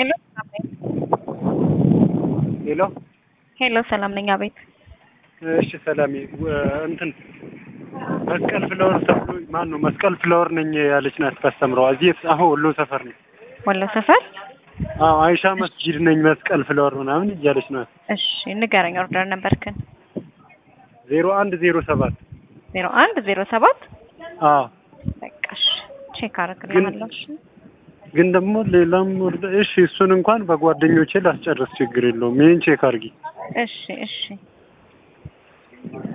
ሄሎ ሰላም ነኝ። ሄሎ ሄሎ ሰላም ነኝ። አቤት እሺ ሰላም እንትን መስቀል ፍለወር ተብሎ ማን ነው መስቀል ፍለወር ነኝ ያለች ናት ታስተምረዋ እዚህ አሁን ወሎ ሰፈር ነው ወሎ ሰፈር። አዎ አይሻ መስጂድ ነኝ መስቀል ፍለወር ምናምን እያለች ናት እሺ ንገረኝ። ኦርደር ነበርክን? ዜሮ አንድ ዜሮ ሰባት ዜሮ አንድ ዜሮ ሰባት አዎ በቃ እሺ ቼክ አደርግልሃለሁ። እሺ ግን ደግሞ ሌላም ወርደ እሺ እሱን እንኳን በጓደኞቼ ላስጨርስ ችግር የለውም ይሄን ቼክ አድርጊ እሺ እሺ